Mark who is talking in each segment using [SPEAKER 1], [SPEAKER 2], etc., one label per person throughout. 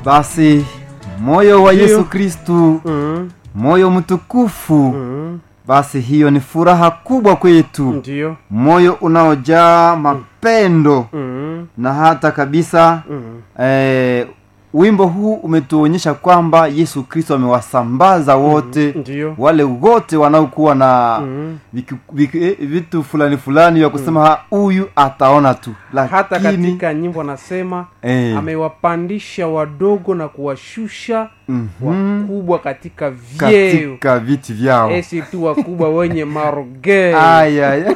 [SPEAKER 1] basi moyo wa
[SPEAKER 2] Ndiyo.
[SPEAKER 1] yesu kristu
[SPEAKER 2] mm,
[SPEAKER 1] moyo mtukufu
[SPEAKER 2] mm,
[SPEAKER 1] basi hiyo ni furaha kubwa kwetu
[SPEAKER 2] ndio
[SPEAKER 1] moyo unaojaa mapendo
[SPEAKER 2] mm,
[SPEAKER 1] na hata kabisa
[SPEAKER 2] mm,
[SPEAKER 1] eh, wimbo huu umetuonyesha kwamba yesu kristo amewasambaza wote
[SPEAKER 2] ndio
[SPEAKER 1] wale wote wanaokuwa na
[SPEAKER 2] mm.
[SPEAKER 1] viki- viki- eh, vitu fulani fulani vya kusema "Ha, huyu ataona tu
[SPEAKER 2] hata
[SPEAKER 1] lakini
[SPEAKER 2] katika nyimbo anasema
[SPEAKER 1] eh,
[SPEAKER 2] amewapandisha wadogo na kuwashusha
[SPEAKER 1] mhm,
[SPEAKER 2] wakubwa katika vyeo
[SPEAKER 1] katika viti vyao
[SPEAKER 2] esi tu wakubwa wenye marogeo
[SPEAKER 1] aya aya.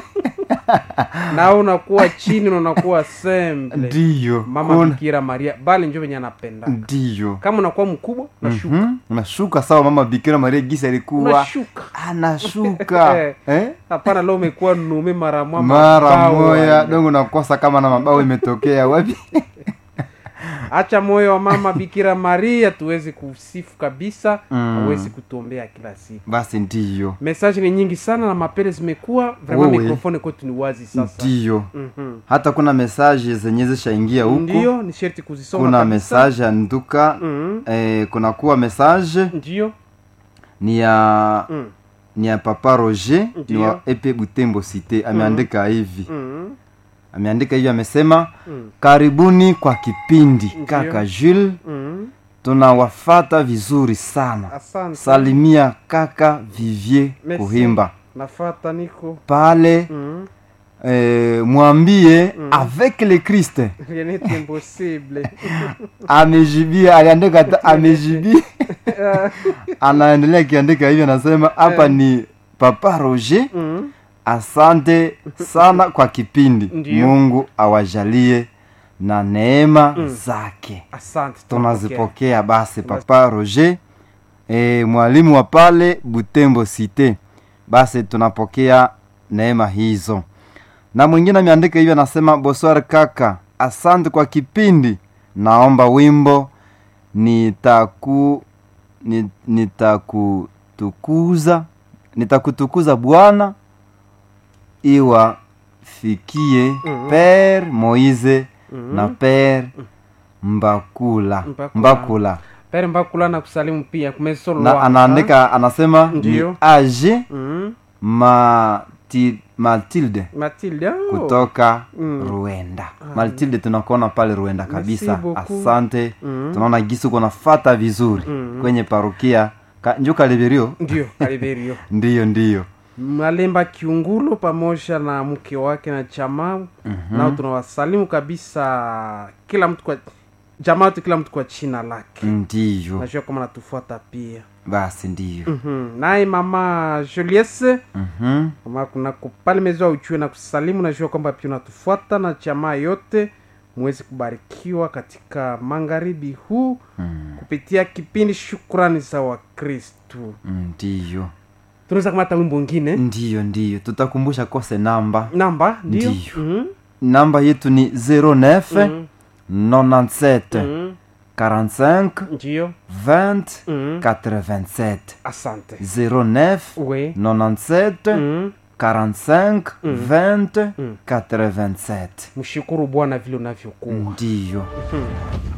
[SPEAKER 2] na unakuwa chini na unakuwa semble
[SPEAKER 1] ndiyo
[SPEAKER 2] mama
[SPEAKER 1] kuna-
[SPEAKER 2] bikira maria bali njo venye anapenda
[SPEAKER 1] ndiyo
[SPEAKER 2] kama unakuwa mkubwa unashuka
[SPEAKER 1] Mhm, unashuka sawa mama bikira maria gisi alikuwa
[SPEAKER 2] unashuka
[SPEAKER 1] anashuka eh?
[SPEAKER 2] hapana leo umekuwa nume mara mwa
[SPEAKER 1] mara
[SPEAKER 2] mabawa.
[SPEAKER 1] moya dongo nakosa kama na mabao imetokea wapi
[SPEAKER 2] acha moyo wa mama bikira maria tuweze kusifu kabisa
[SPEAKER 1] Mm.
[SPEAKER 2] awezi kutuombea kila siku
[SPEAKER 1] basi ndiyo
[SPEAKER 2] mesaji ni nyingi sana na mapele zimekuwa vraiment
[SPEAKER 1] Wewe.
[SPEAKER 2] mikrofoni kwetu ni wazi sasa
[SPEAKER 1] ndiyo
[SPEAKER 2] Mhm.
[SPEAKER 1] hata kuna mesaje zenye zishaingia huku
[SPEAKER 2] ndio ni sherti kuzisoma
[SPEAKER 1] kuna
[SPEAKER 2] kabisa.
[SPEAKER 1] mesaje ya nduka
[SPEAKER 2] Mhm.
[SPEAKER 1] eh, kuna kuwa mesaje
[SPEAKER 2] ndio
[SPEAKER 1] ni ya
[SPEAKER 2] Mm.
[SPEAKER 1] ni ya papa roger ni
[SPEAKER 2] Ndiyo.
[SPEAKER 1] wa epe butembo cité ameandika hivi
[SPEAKER 2] Mhm.
[SPEAKER 1] ameandika hivi amesema
[SPEAKER 2] Mm.
[SPEAKER 1] karibuni kwa kipindi
[SPEAKER 2] Ndiyo.
[SPEAKER 1] kaka jules
[SPEAKER 2] Mhm.
[SPEAKER 1] tunawafata vizuri sana
[SPEAKER 2] asante
[SPEAKER 1] salimia kaka vivier
[SPEAKER 2] Merci.
[SPEAKER 1] kuhimba
[SPEAKER 2] nafata niko
[SPEAKER 1] pale
[SPEAKER 2] Mhm.
[SPEAKER 1] eh, mwambie avec le christ
[SPEAKER 2] rien n'est impossible
[SPEAKER 1] amejibia aliandika hata amejibia anaendelea akiandika hivyo anasema hapa
[SPEAKER 2] Eh.
[SPEAKER 1] ni papa roger
[SPEAKER 2] Mhm.
[SPEAKER 1] asante sana kwa kipindi
[SPEAKER 2] Ndiyo.
[SPEAKER 1] mungu awajalie na neema
[SPEAKER 2] Mm.
[SPEAKER 1] zake
[SPEAKER 2] asante
[SPEAKER 1] tunazipokea basi papa roger e, mwalimu wa pale butembo cité basi tunapokea neema hizo na mwingine ameandika hivyo anasema boswar kaka asante kwa kipindi naomba wimbo nitaku ni- nitakutukuza nitakutukuza bwana iwafikie
[SPEAKER 2] Mhm.
[SPEAKER 1] pere moise
[SPEAKER 2] Mhm.
[SPEAKER 1] na pere mbakula
[SPEAKER 2] Mbakula.
[SPEAKER 1] mbakula
[SPEAKER 2] pere mbakula na kusalimu pia
[SPEAKER 1] na
[SPEAKER 2] kumesolwa
[SPEAKER 1] anaandika anasema
[SPEAKER 2] Ndiyo.
[SPEAKER 1] ni age
[SPEAKER 2] Mhm.
[SPEAKER 1] Mati, matilde
[SPEAKER 2] matilde oh.
[SPEAKER 1] kutoka
[SPEAKER 2] Mm.
[SPEAKER 1] ruenda matilde tunakuona pale ruenda kabisa
[SPEAKER 2] beaucoup.
[SPEAKER 1] asante
[SPEAKER 2] Mhm.
[SPEAKER 1] tunaona gisi uko nafata vizuri
[SPEAKER 2] Mhm.
[SPEAKER 1] kwenye parokia Ka, njo kaliberio
[SPEAKER 2] ndio kaliberio
[SPEAKER 1] ndiyo ndiyo
[SPEAKER 2] malemba kiungulo pamoja na mke wake na jamaa
[SPEAKER 1] Mhm.
[SPEAKER 2] nao tunawasalimu kabisa kila mtu kwa jamaa yote kila mtu kwa china lake
[SPEAKER 1] ndiyo
[SPEAKER 2] najua kama natufuata pia
[SPEAKER 1] basi ndiyo
[SPEAKER 2] Mhm. naye mama juliese
[SPEAKER 1] Mhm.
[SPEAKER 2] kama kuna pale mezoa uchue na kusalimu najua kwamba pia unatufuata na jamaa yote muweze kubarikiwa katika magharibi huu
[SPEAKER 1] Mm,
[SPEAKER 2] kupitia kipindi shukrani za wakristu
[SPEAKER 1] ndiyo
[SPEAKER 2] tunaweza kamata wimbo ngine
[SPEAKER 1] ndiyo ndiyo tutakumbusha kose namba
[SPEAKER 2] namba ndio
[SPEAKER 1] Ndiyo.
[SPEAKER 2] Mhm.
[SPEAKER 1] namba yetu ni 09
[SPEAKER 2] Mhm.
[SPEAKER 1] 97
[SPEAKER 2] Mhm.
[SPEAKER 1] 45
[SPEAKER 2] ndio
[SPEAKER 1] 20
[SPEAKER 2] Mhm.
[SPEAKER 1] 87
[SPEAKER 2] asante
[SPEAKER 1] 09
[SPEAKER 2] we
[SPEAKER 1] 97
[SPEAKER 2] Mhm.
[SPEAKER 1] 45
[SPEAKER 2] Mm.
[SPEAKER 1] 20
[SPEAKER 2] Mm.
[SPEAKER 1] 87
[SPEAKER 2] mshukuru bwana vile unavyokuwa
[SPEAKER 1] ndiyo
[SPEAKER 2] Mhm.